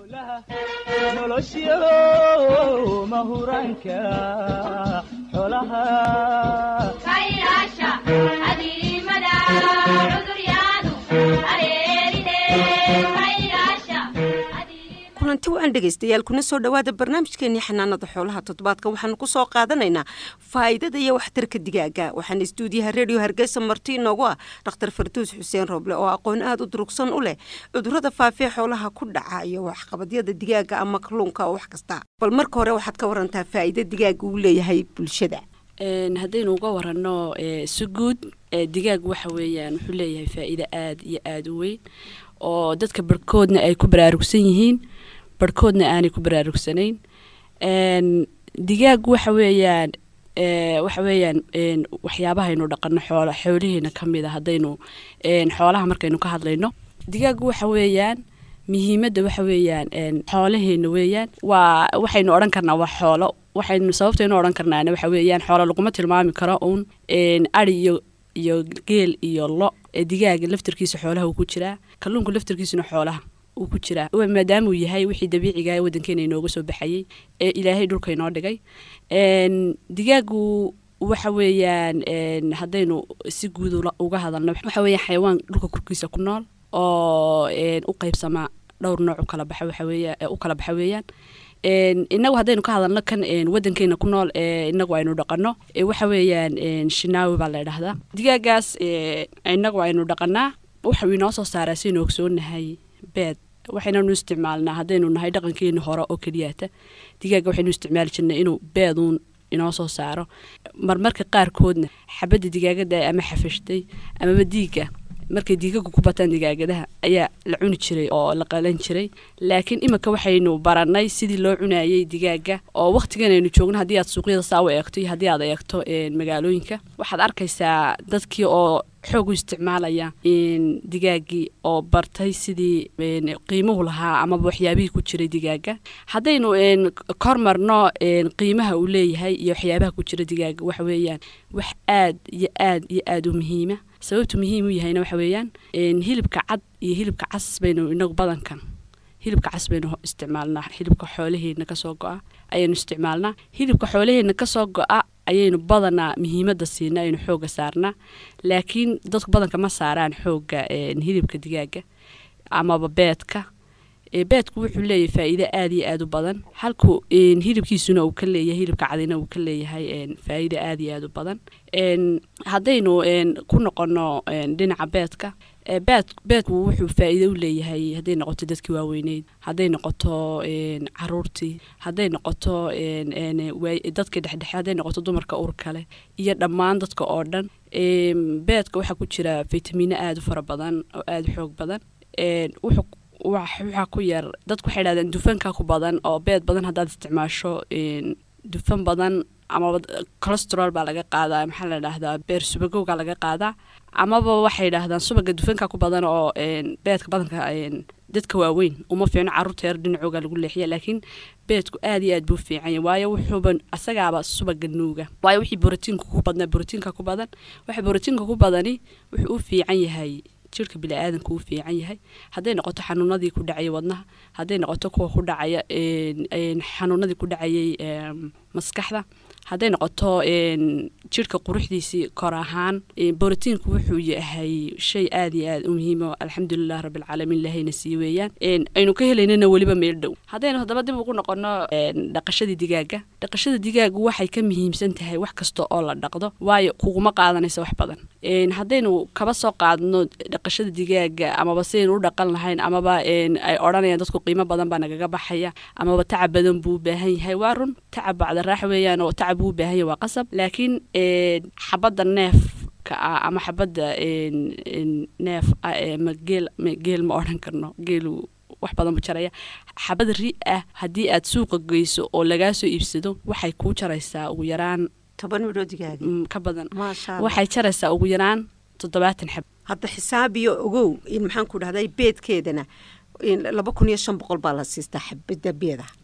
nolosyo mahuraanka xoolaha kulanti waan dhegaystayaal kuna soo dhowaada barnaamijkeenii xanaanada xoolaha toddobaadka waxaanu ku soo qaadanaynaa faa'iidada iyo waxtarka digaaga waxaana istuudiyaha redio hargeysa marti inoogu ah dhakhtar farduus xuseen rooble oo aqoon aada u durugsan u leh cudurada faafee xoolaha ku dhaca iyo waxqabadyada digaaga ama kalluunka oo wax kasta bal marka hore waxaad ka warantaa faa'iida digaaga uu leeyahay bulshada haddaynu uga warano si guud digaag waxa weeyaan wuxuu leeyahay faa'iido aada iyo aada u weyn oo dadka barhkoodna ay ku baraarugsan yihiin barhkoodna aanay ku baraarugsanayn digaag waxa weeyaan waxa weeyaan waxyaabahaynu dhaqano xoolo xoolihiina ka mid a haddaynu xoolaha markaynu ka hadlayno digaag waxa weeyaan muhiimadda waxa weeyaan xoolaheena weeyaan waa waxaynu odhan karnaa waa xoolo waxaynu sababtaynu odhan karnaana waxa weeyaan xoolo laguma tilmaami karo uun ari iyo iyo geel iyo lo digaaga laftarkiisa xoolaha uu ku jiraa kalluunka laftarkiisuna xoolaha uu ku jiraa maadaama uu yahay wixii dabiiciga ee waddankeena inooga soo baxayey ee ilaahay dhulka inoo dhigay digaagu waxa weeyaan haddaynu si guud uga hadalno waxa weeyaan xayawaan dhulka korkiisa ku nool oo u qaybsama dhowr nooc u kala baxa waxa weeya u kala baxa weeyaan inagu haddaynu ka hadalno kan waddankeena ku nool inagu aynu dhaqano waxa weeyaan shinaawi baa la idhahdaa digaagaas inagu aynu dhaqanaa waxau inoo soo saaraa siaynu ogsoonahay beed waxaynanu isticmaalnaa haddaynu nahay dhaqankeeni hore oo keliyaata digaaga waxaynu isticmaali jirnay inuu beeduun inoo soo saaro marmarka qaarkoodna xabadda digaagada ama xafashtay amaba diiga markay diigagu ku bataan digaagadaha ayaa la cuni jiray oo la qalan jiray laakiin iminka waxaynu baranay sidii loo cunayay digaaga oo wakhtigan aynu joogno haddii aad suuqyada saa u eegto iyo haddii aad eegto magaalooyinka waxaad arkaysaa dadkii oo xoog u isticmaalaya digaagii oo bartay sidii qiimuhu lahaa amaba waxyaabihii ku jiray digaaga haddaynu kormarno qiimaha uu leeyahay iyo waxyaabaha ku jira digaaga waxa weeyaan wax aad iyo aad iyo aada u muhiima sababtu muhiim u yahayna waxa weeyaan hilibka cad iyo hilibka cas baynu inagu badankan hilibka cas baynu isticmaalnaa hilibka xoolaheena kasoo go-a ayaynu isticmaalnaa hilibka xoolaheena kasoo go-a ayaynu badanaa muhiimadda siina aynu xooga saarnaa laakiin dadku badanka ma saaraan xooga hilibka digaaga amaba beedka beedku wuxuu leeyahay faa'iido aada iyo aada u badan halku hilibkiisuna uu ka leeyahay hilibka cadina uu ka leeyahay faa'iido aada iyo aada u badan haddaynu ku noqono dhinaca beedka beed beedku wuxuu faa'iido u leeyahay hadday noqoto dadkii waaweyneyd hadday noqoto caruurtii hadday noqoto dadka dhexdhexe hadday noqoto dumarka ur kale iyo dhammaan dadka oo dhan beedka waxaa ku jira fitamiino aada u fara badan oo aada u xoog badan wuxuu waxaa ku yar dadku waxay dhahdeen dufanka ku badan oo beed badan haddaad isticmaasho dufan badan amaba colesterol baa laga qaadaa maxaa la dhahdaa beer subagowga laga qaadaa amaba waxay dhahdaan subaga dufanka ku badan oo beedka badanka dadka waaweyn uma fiicno carruurta yar dhinacooga lagu leexiya laakiin beedku aada iyo aad buu fiican yahay waayo wuxuuba asagaaba subaga nuuga waayo wixii borotiinka ku badnaa borotiinka ku badan waxa borotiinka ku badani wuxuu u fiican yahay jirka bini-aadanka uu fiican yahay hadday noqoto xanuunadii ku dhacaya wadnaha hadday noqoto kuwa ku dhacaya xanuunadii ku dhacayay maskaxda hadday noqoto jirka quruxdiisii kor ahaan borotiinku wuxuu yahay shay aada iyo aada u muhiimo alxamdulilah rabbilcaalamiin ilahayna sii weeyaan aynu ka helaynana weliba meel dhow haddaynu haddaba dib ugu noqono dhaqashadii digaaga dhaqashada digaagu waxay ka muhiimsan tahay wax kasta oo la dhaqdo waayo kuguma qaadanaysa wax badan haddaynu kaba soo qaadno dhaqashada digaaga amaba sidaynu u dhaqan lahayn amaba ay odhanayaan dadku qiimo badan baa nagaga baxaya amaba tacab badan buu u baahan yahay waa run tacab bacda raax weeyaan oo tacab buu u baahan yahay waa qasab laakiin xabadda neefka ah ama xabadda neef ma geel geel ma odhan karno geelu wax badan bu jaraya xabad ri ah haddii aad suuqa geyso oo lagaa soo iibsado waxay kuu jaraysaa ugu yaraan toban midhoo digaaga ka badan maasha allah waxay jaraysaa ugu yaraan toddobaatan xab hadda xisaabiyo ogow in maxaan ku dhahday beedkeedana laba kun iyo shan boqol baa la siistaa xabadda beeda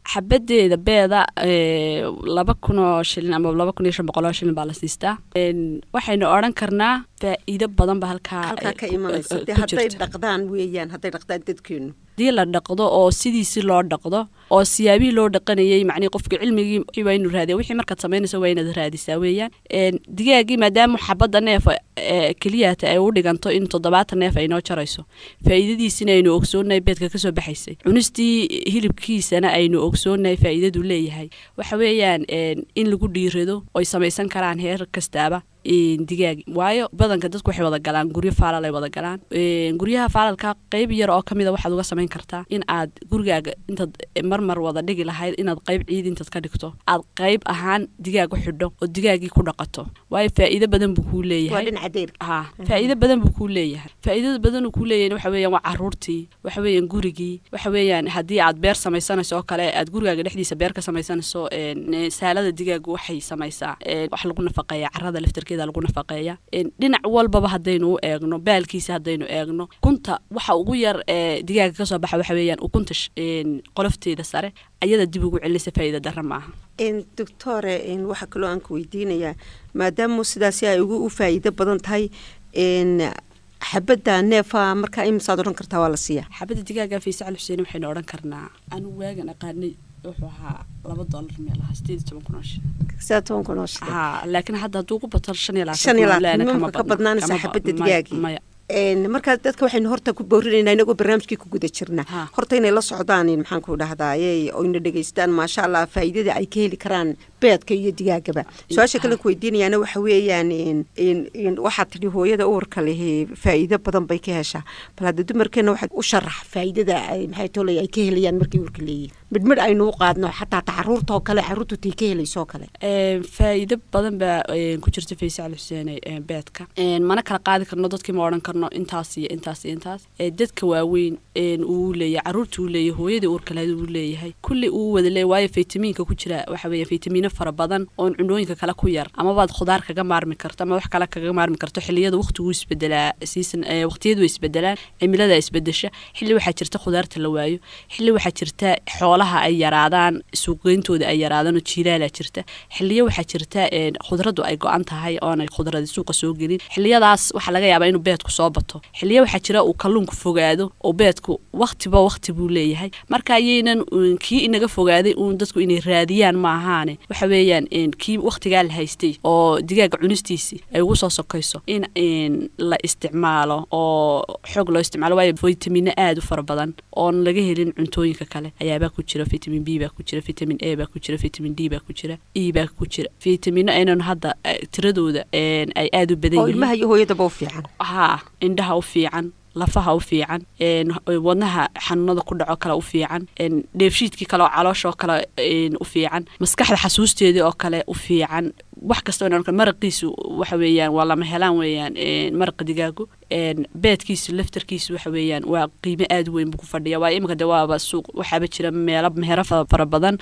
xabadeeda beeda ee, laba kun oo shilin ama laba kun iyo shan boqol oo shilin baa la siistaa Een, waxaynu odhan karnaa faa'iido badan ba halkaa halkaa eh, ka ku- imanaysa eh, dee ku hadday jirta. dhaqdaan weeyaan hadday dhaqdaan dadkeenu haddii la dhaqdo oo sidiisi loo dhaqdo oo siyaabihii loo dhaqanayay macnii qofka cilmigii wixii waa inuu raadiya wixii markaad samaynayso waa inaad raadisaa weeyaan Een, digaagii maadaama xabadda neefa ee keliyata ay u dhiganto in toddobaatan neef ay noo jarayso faa'iidadiisina aynu ogsoonahay beedka kasoo baxaysay cunistii hilibkiisana aynu ogsoonahay faa'iidadu leeyahay waxa weeyaan een, in lagu dhiirado oy samaysan karaan heer kastaaba een, digaagi waayo badanka dadku waxay wada galaan guryo faalal ay wada galaan Een, guryaha faalalka qeyb yar oo kamida waxaad uga samayn kartaa in aad gurigaaga intaad marmar wada dhigi lahayd inaad qeyb ciid intaad ka dhigto aad qeyb ahaan digaag u xidho oo digaagii ku dhaqato waayo faa'iido badan buu kuu waa leeyahay dhinaca deyrka ha faa'iido badan buu kuu leeyahay faa'iidada badan uu kuu leeyahay waxa weeyaan waa caruurtii waxa weeyaan gurigii waxa weeyaan haddii aad beer samaysanayso oo kale aad gurigaaga dhexdiisa beer ka samaysanayso een, saalada digaagu waxay samaysaa een, wax lagu nafaqeeya carrada laftarkeeda lagu nafaqeeya een, dhinac walbaba haddaynu u eegno baalkiisa haddaynu eegno kunta waxa ugu yar ee digaaga kasoo baxa waxa weeyaan ukunta sh- een, qolofteeda sare ayada dib ugu celisa faa'iida darra maaha Een, doctore een, waxaa kaloo aan ku weydiinayaa maadaama sidaasi ay ugu u faa'iido badan tahay een, xabadda neefa markaa imisaad odhan kartaa waa la siiyaa xabadda digaaga fiise cali xuseen waxaynu odhan karnaa anigu waagan aqaanay wuxuu ahaa laba doolar meel ahaa sideed iyo toban kun oo shilin sidaa toban kun oo shilin haa laakiin hadda hadduu ku bato shan iyo labaatan shan iyo kun oo labaatan leena nimanka kama ka badna- badnaanaysa kama ba- xabadda maya- digaagii maya Een, markaa dadka waxaynu horta ku boorinaynaa inagoo barnaamijkii ku guda jirna Ha. horta inay la socdaan in maxaan ku dhahdaayey oo ina dhegaystaan maasha allah faa'iidada ay ka heli karaan beedka iyo digaagaba su-aasha kale ku weydiinayaana waxa weeyaan in in in waxaad tidhi hooyada uurka lihi faa'iido badan bay ka heshaa bal hadda dumarkeena waxaad u sharax faa'iidada ay maxay tolay ay ka helayaan markay uurka leeyihin midhmidh aynu u qaadno xataa ta caruurta oo kale caruurtu tay ka helayso oo kale Een, faa'iido badan baa een, ku jirta fiise cali xuseen ee beedka Een, mana kala qaadi karno dadkii ma odhan karno intaas iyo intaas iyo intaas Ee, dadka waaweyn een, uu leeyahay caruurta uu leeyahay hooyadii uurka lahayd uu leeyahay kulli uu wada leeyahay waayo faytamiinka ku jira waxa weeye faytamiino fara badan oon cunooyinka kale ku yar amabaad khudaar kaga maarmi karto ama wax kale kaga maarmi karto xilliyada waqtigu isbedelaa season ee, waqtiyadu way isbedelaan cimilada isbedesha xilli waxaa jirta khudaarta la waayo xilli waxaa jirta xoolaha ay yaraadaan suuqgeyntooda ay yaraadaan oo jiilaalaa jirta xilliyo waxaa jirta een, khudraddu ay go-an tahay oonay khudradi suuqa soo gelin xilliyadaas waxaa laga yaabaa inuu beedku soo bato xilliyo waxaa jira uu kalluunku fogaado oo beedku waqtiba waqti buu leeyahay marka ayaynan uun kii inaga fogaaday uun dadku inay raadiyaan ma ahaane waxa weeyaan een, kii waqtigaa la haystay oo digaaga cunistiisii ay ugu soo sokayso in een, la isticmaalo oo xoog loo isticmaalo waayo vitamino aada u fara badan oon laga helin cuntooyinka kale ayaabaa ku jira vitamin b baa ku jira vitamin a baa ku jira vitamin d baa ku jira e baa ku jira vitamino aynan hadda eh, tiradooda een, ay aada u badan oo yihiin ilmaha iyo hooyadaba u fiican haa indhaha u fiican lafaha u fiican een, wadnaha xanuunada ku dhaco kale u fiican een, dheefshiidkii kale oo caloosha oo kale een, u fiican maskaxda xasuusteedii oo kale u fiican wax kasta oo maraqiisu waxa weeyaan waa lama helaan weeyaan een, maraqa digaagu een, beedkiisu laftarkiisu waxa weeyaan waa qiimo aada u weyn buu ku fadhiya waayo iminka de waaba suuq waxaaba jira meelo meherro fa- fara badan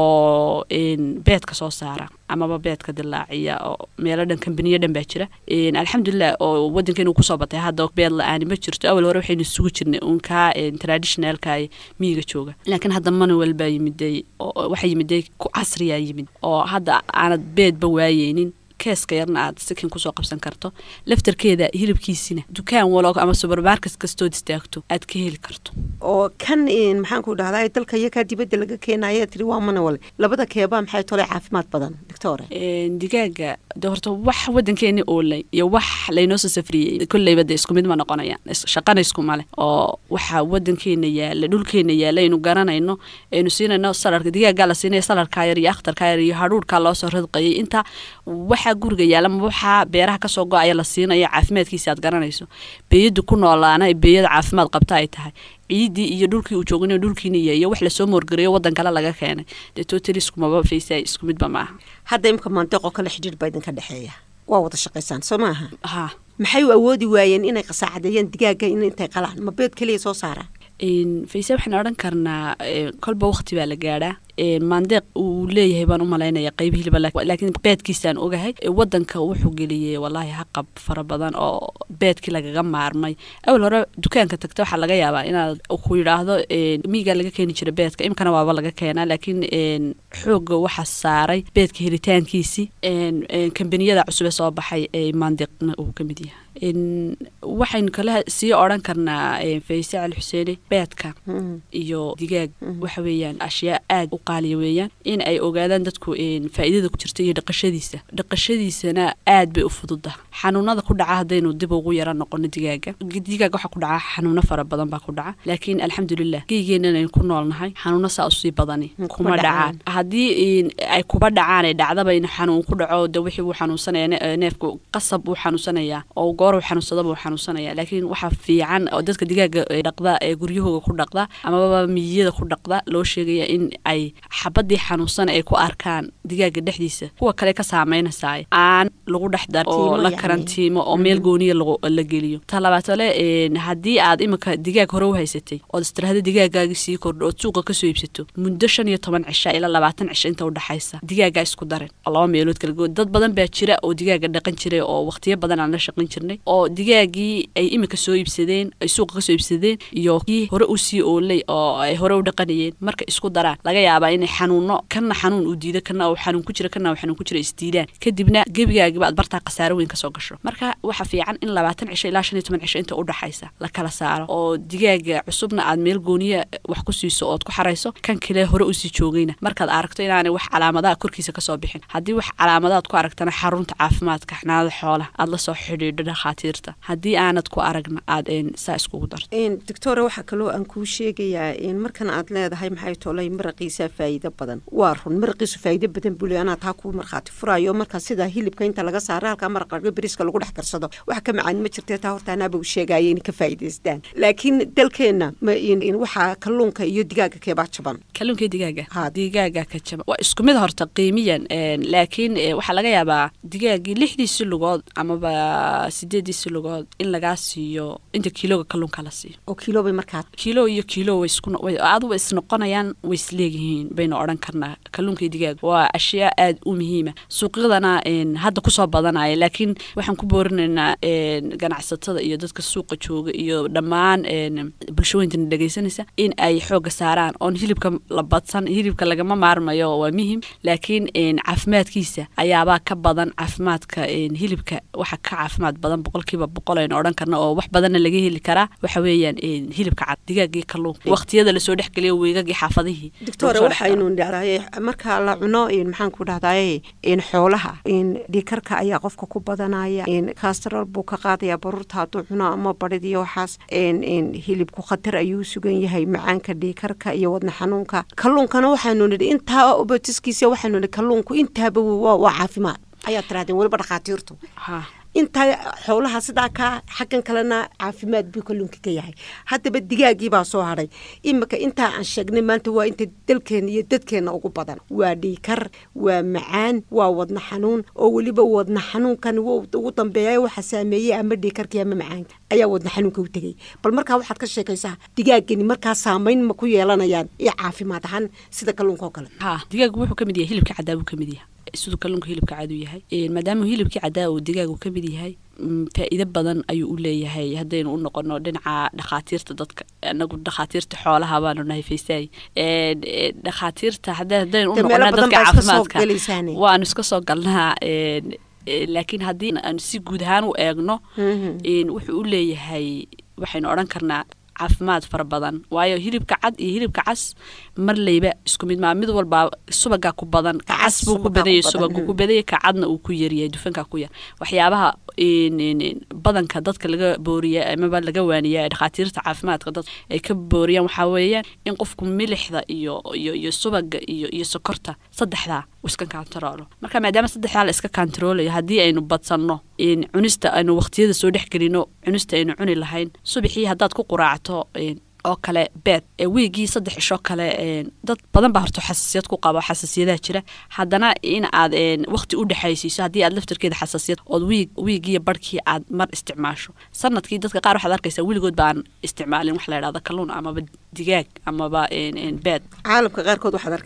oo een, beedka soo saara amaba beedka dilaaciya oo meelo dhan kambaniyo dhan baa jira Een, alxamdulilah oo wadankeenu kusoo batay hadda beed la-aani ma jirto awal hore waxaynu isugu jirnay unkaa traditionalka miyiga jooga laakiin hadda manuel baa yimiday oo waxa yimiday ku casriyaa yimid oo hadda aanad beedba waayeynin keeska yarna aad sikin kusoo qabsan karto laftarkeeda hilibkiisina dukaan walo ama subermarket kastood istaagto aad ka heli karto oo kan in maxaan ku dhahdaa dalka iyo kaa dibadda laga keenaya tiri waa manawale labada keebaa maxay tole caafimaad badan doctore Een, digaaga de horta wax wadankeeni oolay iyo wax laynoo soo safriyey kolleyba de isku mid ma noqonayaan Is- shaqana isku male oo waxa wadankeena yaala dhulkeena yaala aynu garanayno aynu siinayno salarka digaagaa la siinaya salarkaa yar iyo akhtarkaa yar iyo hadhuurkaa loo soo radqayay inta waxaa guriga yaala ma waxaa beeraha kasoo go-aya la siinaya caafimaadkiisa aad garanayso beeyada ku noolaana ay beeyada caafimaad qabta ay tahay ciidii iyo dhulkii uu joogin dhulkiina yahay iyo wax lasoo moorgareeyo wadan kale laga keenay dee totally iskumaba faysa isku midba maaha hadda imka mantiqoo kale xidhiir baa idinka dhexeeya waa wada shaqaysaan soo maaha ha maxay u awoodi waayeen inay qasaacadeeyaan digaaga in intay qalaan ma beed keliya soo saaraan Een, fayse waxaan odhan karnaa ee, kolba waqti baa la gaadhaa maandeeq uu leeyahay baan u malaynaya qayb hiliba laakiin beedkiisaan ogahay wadanka wuxuu geliyey walaahi haqab fara badan oo beedkii lagaga maarmay awal hore dukaanka tagta waxaa laga yaabaa inaad ku yidhaahdo miigaa laga keeni jira beedka imkana waaba laga keenaa laakiin xooga waxaa saaray beedka helitaankiisii kambaniyada cusub ee soo baxay ee maandeeqna uu ka mid yahay waxaynu kala sii odran karnaa fayse cali xuseene beedka iyo digaag waxa weeyaan ashyaa aad u qaaliya weeyaan in ay ogaadaan dadku faa'iidada ku jirta iyo dhaqashadiisa dhaqashadiisana aad bay u fududa xanuunada ku dhaca haddaynu dib ugu yara noqono digaaga digaaga waxaa ku dhaca xanuuno fara badan baa ku dhaca laakiin alxamdulilah geygeenan aynu ku noolnahay xanuuno saa usii badani kuma dhacaan haddii ay kuba dhacaan ay dhacdaba in xanuun ku dhaco de wixii uu xanuunsanaya neefku qasab uu xanuunsanayaa oo goor uu xanuunsadaba uu xanuunsanaya laakiin waxaa fiican oo dadka digaaga dhaqda ee guryahooga ku dhaqda amaba miyiyada ku dhaqda loo sheegaya in ay xabadii xanuunsan ay ku arkaan digaaga dhexdiisa kuwa kale ka saameynaysaay aan lagu dhex dar oo la karantiimo oo meel gooniya la geliyo ta labaatale haddii aad imika digaag hore u haysatay ood istiraahda digaagaagii sii kordho ood suuqa kasoo iibsato muddo shan iyo toban cisha ilaa labaatan cisho inta udhexaysa digaagaa isku darin oo laba meelood kala goon dad badan baa jira oo digaaga dhaqan jiray oo waqtiyo badan aan la shaqan jirnay oo digaagii ay imika soo iibsadeen ay suuqa kasoo iibsadeen iyo kii hore usii oolay oo ay hore u dhaqanayeen marka isku daraan laga yaabaa inay xanuuno kana xanuun uu diido kana uu xanuun ku jira kana uu xanuun ku jira isdiidaan kadibna gebigaagiba aad bartaa khasaaro weyn kasoo gasho marka waxa fiican in labaatan cisho ilaa shan iyo toban cisho inta udhaxaysa la kala saaro oo digaaga cusubna aad meel gooniya wax ku siiso ood ku xarayso kan kale hore usii joogayna markaad aragto inaanay wax calaamadaha korkiisa kasoo bixin haddii wax calaamadaad ku aragtana xarunta caafimaadka xanaanada xoolaha aad lasoo xidhiidho dhakhaatiirta haddii aanad ku aragna aad saa iskugu darto doctora waxaa kaloo aan kuu sheegayaa markan aad leedahay maxay tolay maraqiisa faa'iido badan waa run maraqiisu faa'iido badan buu le anaa taa kuu markhaati furaayo marka sida hilibka inta laga saaro halkaa maraqa beriska lagu dhex karsado wax ka macaan ma jirtee taa horta anaaba u sheegaya inay ka faa'iidaystaan laakiin dalkeenna waxaa kalluunka iyo digaaga keebaa jaban kalluunka iyo digaaga digaaga ka jaban waa isku mid horta qiimiyan laakiin waxaa laga yaabaa digaagii lixdiisi lugood amaba sideediisi lugood in lagaa siiyo inta kiiloga kalluunka la siiyo oo kiilobay markaa kiilo iyo kiilo way isku aduba isnoqonayaan way isleegyihiin baynu odhan karnaa kalluunka iyo digaaga waa ashyaa aad u muhiima suuqyadana hadda kusoo badanaya laakiin waxaan ku boorinaynaa ganacsatada iyo dadka suuqa jooga iyo dhammaan bulshooyintana dhegeysanaysa in ay xooga saaraan oon hilibka la badsan hilibka lagama maarmayo waa muhim laakiin caafimaadkiisa ayaabaa ka badan caafimaadka hilibka waxa ka caafimaad badan boqolkiiba boqol aynu odhan karna oo wax badanna laga heli karaa waxa weeyaan hilibka cad digaagii kalluunka waqtiyada lasoo dhexgeliyo weegagii xaafadihii doctora waxaynu dhahdaye marka la cuno maxaan ku dhahdaye xoolaha dhiikarka ayaa qofka ku badanaya kastrol buu ka qaadaya baruurta hadduu cuno ama badhid iyo waxaas hilibku khatar ayuu sugan yahay macaanka dhiikarka iyo wadna xanuunka kalluunkana waxaanu nidhi intaa obotiskiisa waxaanu nidhi kalluunku intaaba waa caafimaad ayaa tirahdeen weliba dhakhaatiirtu intaa xoolaha sidaa kaa xaggan kalena caafimaad buu kalluunka ka yahay haddaba digaagii baa soo hadhay imika intaa aan sheegnay maanta waa inta dalkeena iyo dadkeena ugu badan waa dhiikar waa macaan waa wadna xanuun oo weliba wadna xanuunkan ugu dambeeya waxa saameeyey ama dhiikarkii ama macaanka ayaa wadna xanuunka u tegey bal markaa waxaad ka sheekaysaa digaagani markaa saamayn ma ku yeelanayaan iyo caafimaad ahaan sida kalluunka oo kale ha digaagu wuxuu ka mid yahay hilibka caddaa buu ka mid yahay siduu kalluunka hilibka cad u yahay maadaama hilibkii caddaa uu digaagu ka mid yahay faa'iido badan ayuu u leeyahay haddaynu u noqono dhinaca dhakhaatiirta dadka anagu dhakhaatiirta xoolaha baanu nahay faysaay dhakhaatiirta haddaynu u noqono dadka caafimaadka waanu iska soo galnaa laakiin haddii aanu si guud ahaan u eegno wuxuu u leeyahay waxaynu odhan karnaa caafimaad fara badan waayo hilibka cad iyo hilibka cas marleyba isku mid maa mid walbaa subagaa ku badan kacas buu ku badanyay subaguu ku badanyay kacadna uu ku yaryahay dufankaa ku yar waxyaabaha badanka dadka laga booriya amaba laga waaniya dhakhaatiirta caafimaadka dad ay ka booriyaan waxaa weeyaan in qofku milixda iyo iyo iyo subaga iyo iyo sokorta saddexdaa uu iska kantaroolo marka maadaama saddexdaa la iska kantaroolayo haddii aynu badsanno cunista aynu waqtiyada soo dhex gelino cunista aynu cuni lahayn subaxii haddaad ku quraacto oo kale beed wiigii saddex ishoo kale dad badan baa horta xasaasiyad ku qaba xasaasiyadaha jira haddana in aad waqti u dhexaysiiso haddii aad laftarkeeda xasaasiyad ood wiig wiigiiyo barhkii aad mar isticmaasho sanadkii dadka qaar waxaad arkaysaa weligood baan isticmaalin wax la idhahda kalluun amaba digaag amaba beed caalamka qaarkood waxaad arkaysaa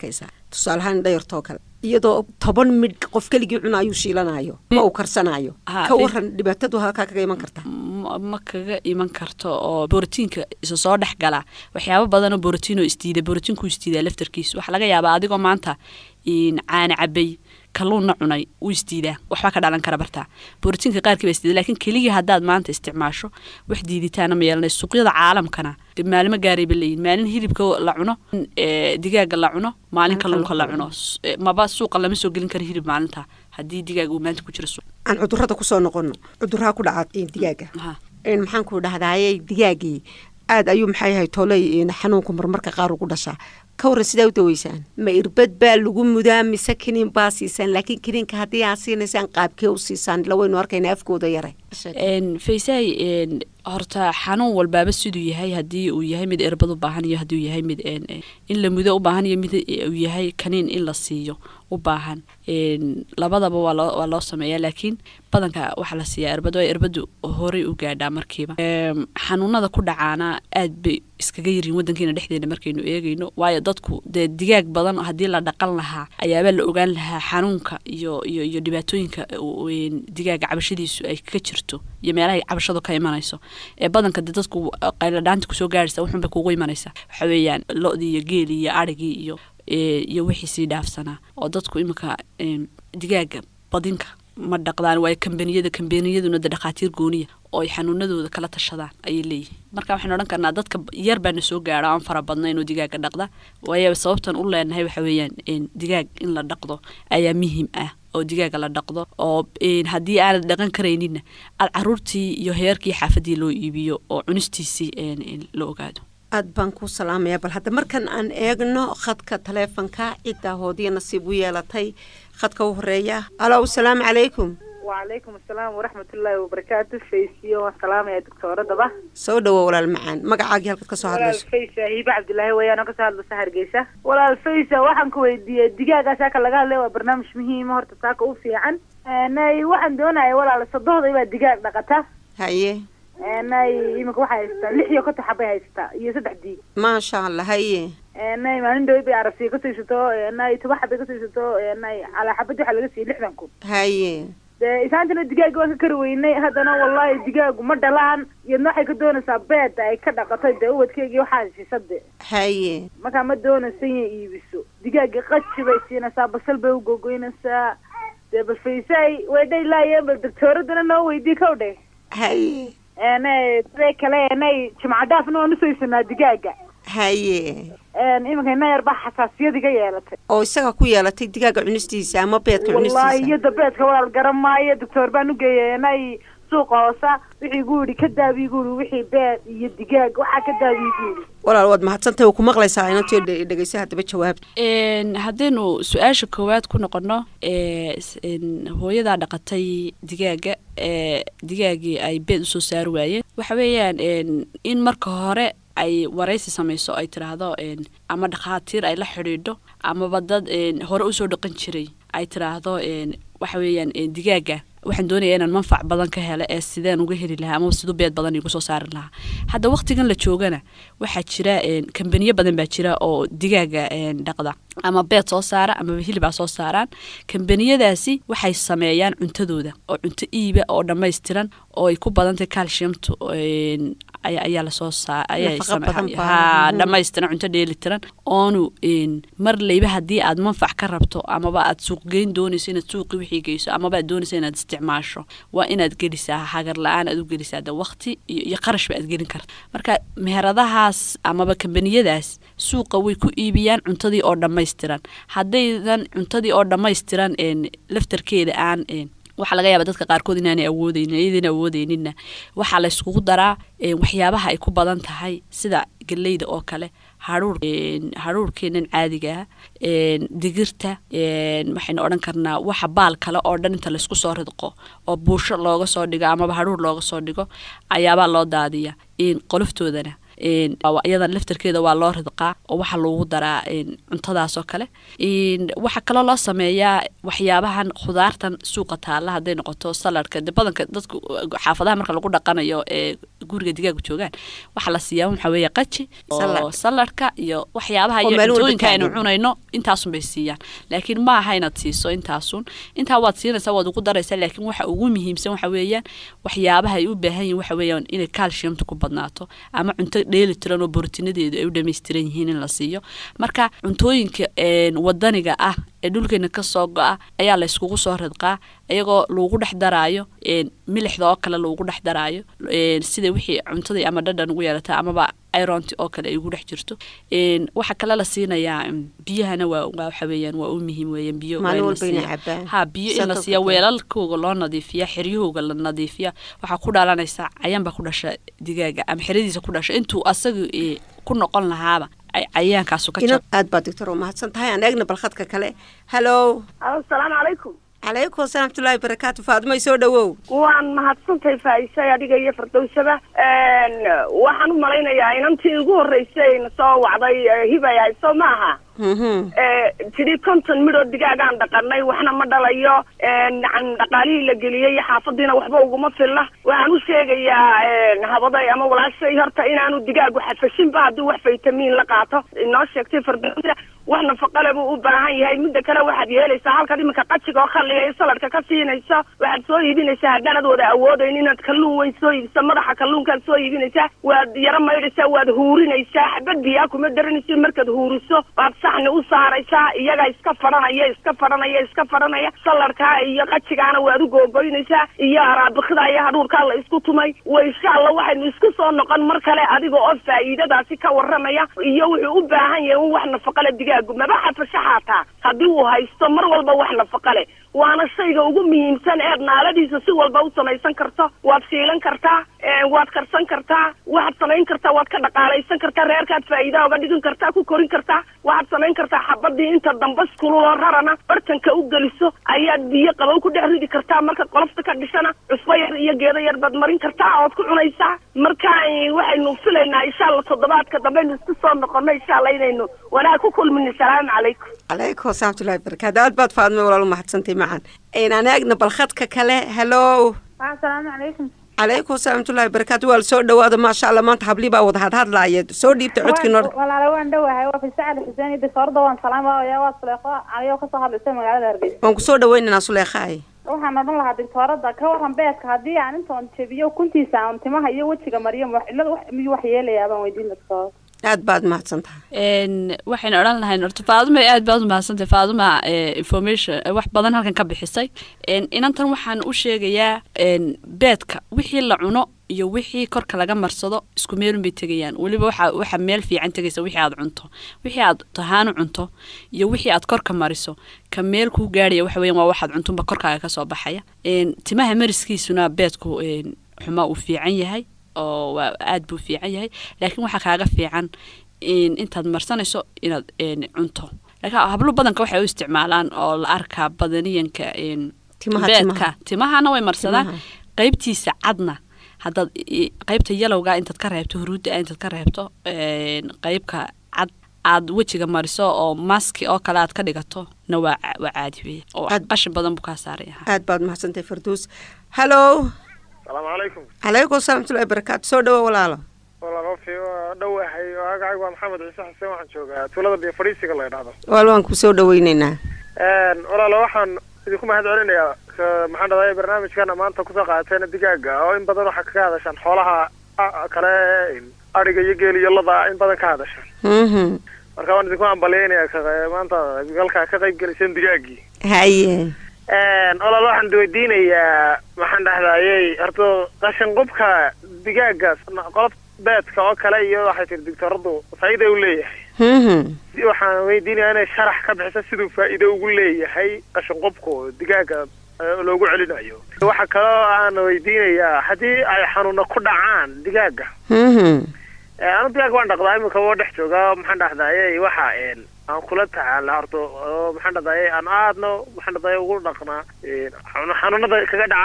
tusaale ahaan dhayartoo kale iyadoo toban midh qof keligii cuna ayuu shiilanayo ma uu karsanayo Ha, ka fi- waran dhibaatadu halkaa kaga iman karta ma ma kaga iman karto oo borotiinka isa soo dhex gala waxyaabo badanoo borotiin oo isdiida borotiinku isdiidaa laftarkiisa waxaa laga yaabaa adigoo maanta in caana cabay kalluunna cunay uu isdiidaa waxbaa ka dhalan kara bartaa borotiinka qaarkii baa isdiida laakiin keligii haddaad maanta isticmaasho wax diiditaana ma yeelanay suuqyada caalamkana dee maalimo gaaray ba leeyihin maalin hilibka la cuno ee, digaaga la cuno maalin kalluunka la cuno S- ee, maba suuqa lama soo gelin karo hilib maalinta haddii digaaga uu maanta ku jiro suuq aan cudurada kusoo noqono cuduraha ku dhaca eh, digaaga Ha. een maxaan ku dhahdaayey digaagii aad ayuu maxay yahay tooley een xanuunku marmarka qaar ugu dhashaa ka waran sidaa u daweysaan ma irbad baa lagu mudaa mise kiniin baa siisaan laakiin kiniinka haddii aad siinaysaan qaabkee u siisaan ila waynu arkayna afkooda yare Een, faysay een, horta xanuun walbaaba siduu yahay haddii uu yahay mid erbad u baahan iyo haddii uu yahay mid een, een, in la mudo u baahan iyo mid uu yahay kaniin in la siiyo u baahan Een, labadaba waa loo waa loo sameeyaa laakiin badanka waxaa la siiyaa erbad oo erbadu horey u gaadhaa markiiba Een, xanuunada ku dhacaana aad bay iskaga yirin wadankeena dhexdeena markaynu eegayno waayo dadku dee digaag badan haddii la dhaqan lahaa ayaaba la ogaan lahaa xanuunka iyo iyo iyo dhibaatooyinka uu- een, digaaga cabashadiisu ay ka jirto iyo meelahay cabashadu ka imanayso ee badanka dee dadku qayladhaanta kusoo gaaraysa wuxun bay kugu imanaysaa waxa weeyaan lo-dii iyo geelii iyo arigii iyo ee, iyo wixii sii dhaafsanaa oo dadku iminka een, digaaga badinka ma dhaqdaan waayo kambaniyada kambaniyaduna de dhakhaatiir gooniya oo ay xanuunadooda kala tashadaan ayay leeyihin marka waxaynu odhan karnaa dadka yar baana soo gaaro aan fara badnayn oo digaaga dhaqda waayo sababtan u leenahay waxa weeyaan een, digaag in la dhaqdo ayaa muhiim ah oo digaaga la dhaqdo oo een, haddii aanad dhaqan karayninna aad caruurtii iyo heerkii xaafadii loo iibiyo oo cunistiisii een, een, la ogaado aad baan ku salaamaya bal hadda markan aan eegno khadka taleefonka ciddaa hoodiya nasiib u yeelatay khadka u horeeya alo asalaamu calaykum وعليكم السلام ورحمة الله وبركاته فيسي والسلام يا دكتورة دبا soo dhawo walaal macaan magacaagii halkaad ka soo ولا hadlayso الفيسة هيبة عبد الله ويانا كسر له سهر جيسة ولا الفيسة waxaan ku weydiiyey digaaga saaka laga hadlay waa barnaamij muhiim ah, horta saaka u fiican nay waxaan doonaya walaal saddexda ibaa digaag dhaqata haye nay iminka waxay haystaa lix iyo konton xabay haystaa iyo saddex diig maasha allah haye nay maalin dhaweyd bay arabsiya ka siisato nay toban xabay ka siisato nay calaa xabad waxaa laga siiyey lixdan kun haye dee isaantana digaaga waan ka kari weynay haddana wallahi digaagu ma dhalaan iyadna waxay ka doonaysaa beeda ay ka dhaqatay dee ubadkeygii waxaa siisa de haye markaa ma doonaysa inay iibiso digaaga qaji bay siinaysaa basal bay u gogoynaysaa dee bal faysay way dhaylaayeen bal doctooradana noo weydii kow dhe haye ene sidee kale enay jimca dhaafna waan usaysanaa digaaga haye iminka ina yar baa xasaasiyad iga yeelatay oo isaga ku yeelatay digaaga cunistiisa ama beedka wallahi cunistiisa iyo dabeedka walaal garan maayo doctor baan ugeeyay inay suuqa hoosa wixii gu yidhi ka daabi gu yidhi wixii beed iyo digaag waxaa ka daabi gu yidhi walaal waad mahadsantahay waa ku maqlaysaa inantii dhe- dhegeysa haddaba jawaabta Een, haddaynu su-aasha koowaad ku noqono ee, s- een, hooyadaa dhaqatay digaaga ee digaagii ay beed usoo saari waayeen waxa weeyaan een, in marka hore ay waraysi samayso ay tiraahdo een, ama dhakhaatiir ay la xidhiidho amaba dad een, hore usoo dhaqan jiray ay tiraahdo een, waxa weeyaan een, digaaga waxaan doonaya inaan manfac badan ka helo ee sideen uga heli lahaa amaba siduu beed badan igu soo saari lahaa hadda waqtigan la joogana waxaa jira een, kambaniyo badan baa jira oo digaaga een, dhaqda ama beed soo saara amaba hilibaa soo saaraan kambaniyadaasi waxay sameeyaan cuntadooda oo cunto iiba oo dhammaystiran oo ay ku badantahay calciumtu een, ayaa ayaa lasoo saa ayaa Nafaqo same- badan baa. haa Mhm. dhammaystiran cunto dheelitiran oonu een, mar leyba haddii aad manfac ka rabto amaba aad suuq geyn doonayso inaad suuqi wixii geyso amaba aad doonayso inaad isticmaasho waa inaad gelisaa hagar la-aan aad u gelisaa de waqti iyo, iyo qarashba aad gelin karta marka meheradahaas amaba kambaniyadaas suuqa way ku iibiyaan cuntadii oo dhammaystiran haddaydan cuntadii oo dhammaystiran een, laftarkeeda aan een, waxaa laga yaaba dadka qaarkood inaanay awoodeynin iyadana awoodeyninna waxaa la yskugu daraa een, waxyaabaha ay ku badan tahay sida galeyda oo kale haruur een, haruurkeenan caadiga ah een, digirta een, waxaynu odhan karnaa waxa baal kale oo dhan inta laysku soo ridqo oo buusho looga soo dhigo amaba haruur looga soo dhigo ayaabaa loo daadiya in qoloftoodana een, waa- iyada laftarkeeda waa loo ridqaa oo waxaa loogu daraa een, cuntadaas oo kale Een, waxaa kaloo loo sameeyaa waxyaabahan khudaartan suuqa taalla hadday noqoto saladka de badanka dadku xaafadaha marka lagu dhaqanayo ee guriga digaaga joogaan waxaa la siiyaa waxaa weeye qaji oo Salad. saladka iyo waxyaabaha Oo iyo meel walba cuntooyinka aynu taagan. cunayno intaasun bay siiyaan laakiin ma aha inaad siiso intaasun intaa waad siinaysaa waad ugu daraysaa laakiin waxa ugu muhiimsan waxa weeyaan waxyaabaha ay u baahan yihiin waxa weeyaan inay calciumta ku badnaato ama cunto dheeli tiran oo borotiinadeedu ay u dhammaystiran yihiin in la siiyo marka cuntooyinka een, wadaniga ah ee dhulkeena ka soo go-a ayaa la yskugu soo ridqaa iyagoo lagu dhex daraayo een, milixda oo kale lagu dhex daraayo een, sida wixii cuntadii ama dhadhan ugu yeelata amaba ironti oo kale ay ugu dhex jirto een, waxaa kale la siinayaa mm, biyahana waa waa waxa weeyaan waa u muhiim weeyaan biyo waa Maalin in la walba inay siiyaa. cabaan. ha biyo in la Sanadka siiya kale. weelalkooga loo nadiifiya xeryahooga la nadiifiya waxaa ku dhalanaysa cayaan baa ku dhasha digaaga ama xeradiisa ku dhasha intuu asaga eh, ku noqon lahaaba ay cayaankaasu ka ina jab aad baa doctor u mahadsan tahay aan eegna balkhadka kale hallo asalaamu calaykum calaykum asalaam waraxmatullaahi barakaatu faadumay soo dhawow waan mahadsantahay faaisay adiga iyo fardowsaba waxaan u malaynayaa inantii ugu horreysay na soo wacday eh, hibay hayso maaha Mhm. tidhi konton midhoo digaagaan dhaqanay waxna ma dhalayo nacan dhaqaalihii la geliyey iyo xaafadiina waxba uguma filla waxaan u sheegayaa habaday ama walaashay horta inaanu digaagu xafashinba haddii wax faytamiin la qaato inoo sheegtay fardowsa wax nafaqale buu u baahan yahay midda kale waxaad yeelaysaa halkaad iminka qajiga oo khalliga iyo saladka ka siinayso waxaad soo iibinaysaa haddaanad wada awoodayn inaad kalluun weyn soo iibiso madaxa kalluunkaad soo iibinaysaa waad yaro maydhaysaa waad huurinaysaa xabad biyaa kuma daranaysa markaad huuriso waad saxni u saaraysaa iyaga iska fadhanaya iska fadhanaya iska fadhanaya saladkaa iyo qajigaana waad u googoynaysaa iyo araabikida iyo hadhuurkaa la isku tumay wa insha allah waxaynu isku soo noqon mar kale adiga oo faa'iidadaasi ka warramaya iyo wuxuu u baahan yahay in wax nafaqale digaagu maba xafasho xaataa haddii uu haysto mar walba wax nafaqale waana shayga ugu muhiimsan eed naaladiisa si walba u samaysan karto waad shiilan kartaa waad karsan kartaa waxaad samayn kartaa waad ka dhaqaalaysan kartaa reerkaad faa'iida oga dhigan kartaa ku korin kartaa waxaad samayn kartaa xabadii inta dambas kululoo rarana bartanka u geliso ayaad biyo qabow ku dhex ridi kartaa marka qolofta ka dhishana cusbo yar iyo geedo yar baad marin kartaa ood ku cunaysaa marka eh, waxaynu filaynaa insha allah toddobaadka dambeynu isku soo noqono insha allah inaynu wanaag ku kulmino salaamu calaykum calaykum asalaam waraxmatullaahi barakaatu aad baad faadumay walaal u mahadsantay macan aan eegna balkhadka kale hallo asalaamu calaykum calaykum asalaam waraxmatullaahi barakaatu waa la soo dhawaada maasha allah maanta hablii baa wada hadhadlaaya soo dhiibta codkii nor walaale waan dhowahay waa fisa cali xuseen iyo disorda waan salaama yaa waa suleeqo ayoo kasoo hadlaysa magaalada hargeysa waan ku soo dhawaynaynaa suleekhaay waxaan odhan lahaa dictoorada ka waran beedka haddii aan intoon jebiyo kuntiisa aan timaha iyo wejiga mariyo wax cillada wax miyuu wax yeelayaa baan weydiin dictoorada aad baad mahadsan tahay n waxaynu odhan lahayn horta faaduma aad baad umahadsantay faaduma information eh, wax badan halkan ka bixisay n inantan waxaan u sheegayaa n beedka wixii la cuno iyo wixii korka laga marsado isku meelun bay tegayaan weliba waxa waxa meel fiican tegaysa wixii aad cunto wixii aad tahaanu cunto iyo wixii aad korka mariso ka meel kuu gaadhaya waxa weeyaan waa waxaad cuntunba korkaaga kasoo baxaya n timaha mariskiisuna beedku n xuma uu fiican yahay oo waa aad buu fiican yahay laakiin waxaa kaaga fiican in intaad marsanayso inaad n cunto laakiin hablo badanka waxay u isticmaalaan oo la arkaa badaniyanka n Timaha, beedka timaha. timahana way marsadaan Timaha. qaybtiisa cadna haddaad i- qaybta yalowga intaad ka reebto huruudda intaad ka reebto n qaybka cad aad wejiga mariso oo maski oo kale aad ka dhigato na waa ca- waa caadi weeye oo Aad- qashin badan buu kaa saaraya aad baad mahadsan tahay farduus hallo salaamu calaykum calaykum asalaam waraxmatullaahi barakaatu soo dhawo walaalo walaalo fi waa dhowahay magacaygu waa maxamed ciise xuseen waxaan joogaa tuulada biyo fadhiisiga la yidhahdo walaal waan ku soo dhawaynaynaa walaalo waxaan idinku mahad celinayaa ka- maxaan dhahday barnaamijkana maanta kusoo qaadateena digaaga oo in badan waxaa kaga hadashaan xoolaha a- kale adhiga iyo geel iyo lada in badan ka hadashaan mhm marka waan idinku ambaleynayaa ka- maanta galkaa ka qayb geliseen digaagii haye walaal waxaan weydiinayaa maxaan dhahdayey horta qashin qubka digaaga qolof beedka oo kale iyo waxay tiri digtoradu faa'iida u leeyahay mhm waxaan weydiinayaa inay sharax ka bixiso siduu faa'iido ugu leeyahay qashin qubku digaaga eh, loogu celinayo waxaa kaloo aan weydiinayaa haddii ay xanuuna ku dhacaan digaaga mhm Eh, anu digaaga waan dhaqdaa imika waa dhex joogaa maxaan dhahdaye waxa een, aan kula tacaala horta oo maxaan dhahdaye aan aadna maxaan dhahdaye ugu dhaqnaa een, xanu- xanuunada kaga dhaca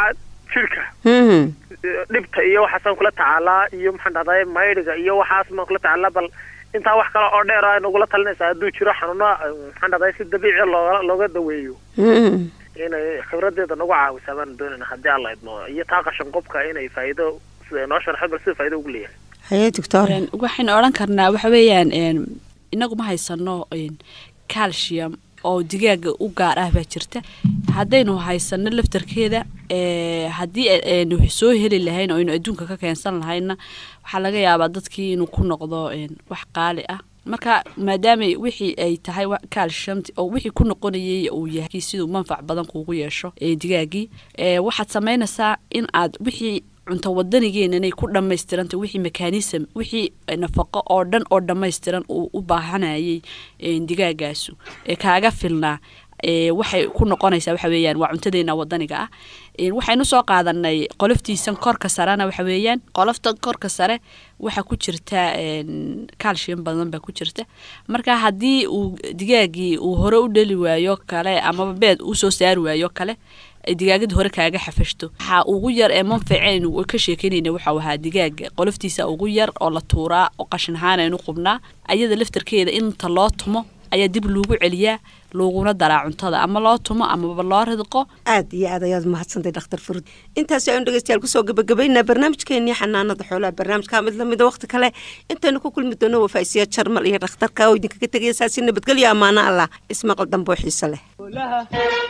jirka Mhm. dhibta iyo waxaasaan kula tacaalaa iyo maxaan dhahday maydhiga iyo waxaas maan kula tacaalaa bal intaa wax kale oo dheer ay nagula talinaysaa hadduu jiro xanuuno maxaan dhahday si dabiici looga looga daweeyo Mhm. inay khibradeeda nagu caawisaa baan doonayna haddii alla idmo iyo taa qashan qubka inay faa'iido sida noo sharxo bal sida faa'iido ugu leeyahay haye doctor Een, waxaynu odhan karnaa waxa weeyaan een, inagu ma haysano een, calcium oo digaaga u gaar ah baa jirta haddaynu haysano laftarkeeda ee, haddii aynu soo heli lahayn oo aynu adduunka ka keensan lahayna waxaa laga yaabaa dadkii inuu ku noqdo een, wax qaali ah marka maadaama wixii ay tahay wa- calcium oo wixii ku noqonayay uu yahay siduu manfac badan kuugu yeesho ee digaagii ee, waxaad samaynaysaa in aad wixii cunto wadanigeena inay ku dhammaystiranta wixii mekanism wixii nafaqo oo dhan oo dhammaystiran uu u baahanayay een, digaagaasu ee kaaga filnaa ee, waxay ku noqonaysaa waxa weeyaan waa cuntadeena wadaniga ah Een, waxaynu soo qaadanay qoloftiisan korka sarena waxa weeyaan qolofta korka sare waxaa ku jirta een, calcium badan baa ku jirta marka haddii uu digaagii uu hore u dheli waayo kale amaba beed uu soo saari waayo kale ay digaagada hore kaaga xafashto waxaa ugu yar ee manficaynu ka sheekeynayna waxau ahaa digaaga qoloftiisa ugu yar oo la tuuraa oo qashin ahaan aynu qubnaa ayada laftarkeeda inta loo tumo ayaa dib loogu celiyaa looguna daraa cuntada ama loo tumo amaba loo ridqo aad iyo aad ayaad mahadsantay dhakhtar furud intaasi aynu dhegeystayaal kusoo gabagabaynaa barnaamijkeenii xanaanada xoolaha barnaamijka mid lamida waqti kale intaynu ku kulmi doono wafaisiya jarmal iyo dhakhtarka oo idinkaga tegaya saasi nabadgelyo ammaano allah ismaqal dambe oo xiiso leh xoolaha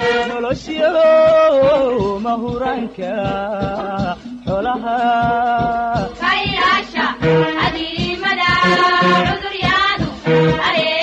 nolosyo mahuraanka xoolaha kailaasha adiimada cuduryadu